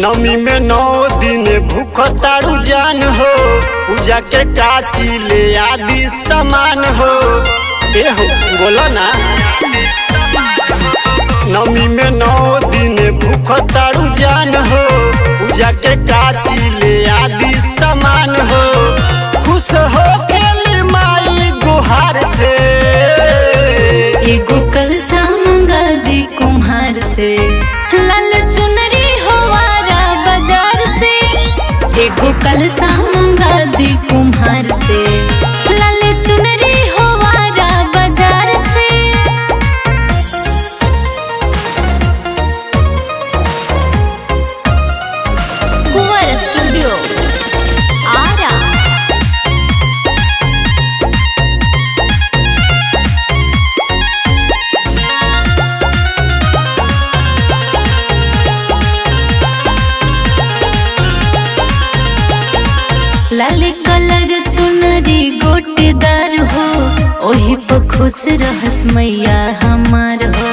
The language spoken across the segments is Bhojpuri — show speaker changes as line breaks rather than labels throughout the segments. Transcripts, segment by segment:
नमी में नौ दिन भूख तारू जान हो पूजा के काची ले आदि सामान हो ए हो बोला ना नमी में नौ दिन भूख तारू जान हो पूजा के काची ले आदि सामान हो खुश हो गेली माई गुहार से
एगो कलसा मंगा दी कुम्हार से लाल चुनरी होवारा बाजार से एगो कलसा मंगा दी कुम्हार से लाल चुनरी होवारा बाजार से कुंवर स्टूडियो आरा लाल कलर चुनरी गोटेदार हो ओही पर खुश रहस मैया हमार हो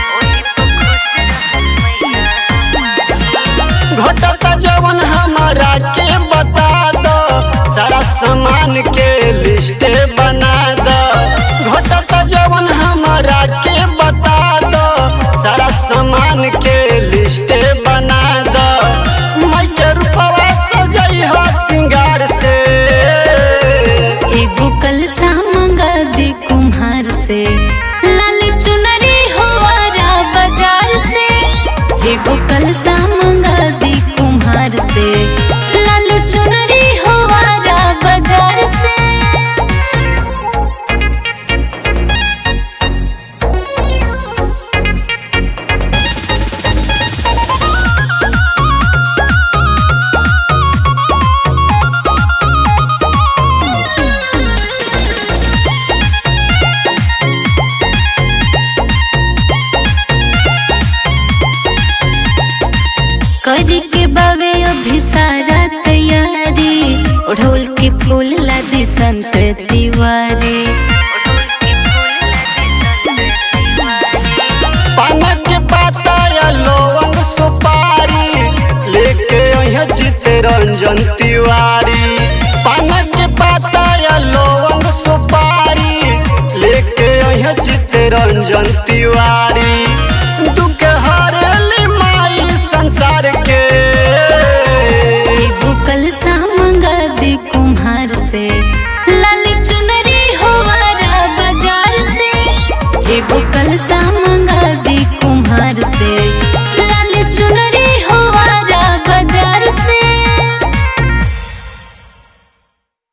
घटता जवन हमारा के बता दो सारा सामान के लिस्ट बना दो घटता जवन हमारा के बता दो सारा सामान के लिस्ट बना दो मैं के रूपवा सजई हो सिंगार से
एगो कलसा मंगा दी कुम्हार से लाल चुनरी होवारा बाजार से एगो कलसा मंगा दी कुम्हार से लाल चुनरी होवारा बाजार से करी के बावे अभी सारा तैयारी ओढ़ोल के फूल लादी संत तिवारी
पान के पाता या लौंग सुपारी लेके अइहे जीते रंजन तिवारी पान के पाता या लौंग सुपारी लेके अइहे जीते रंजन तिवारी दुख हरली माई संसार के
एगो कलसा मंगा दी कुम्हार से लाल चुनरी होवारा बाजार से एगो कलसा मंगा दी कुम्हार से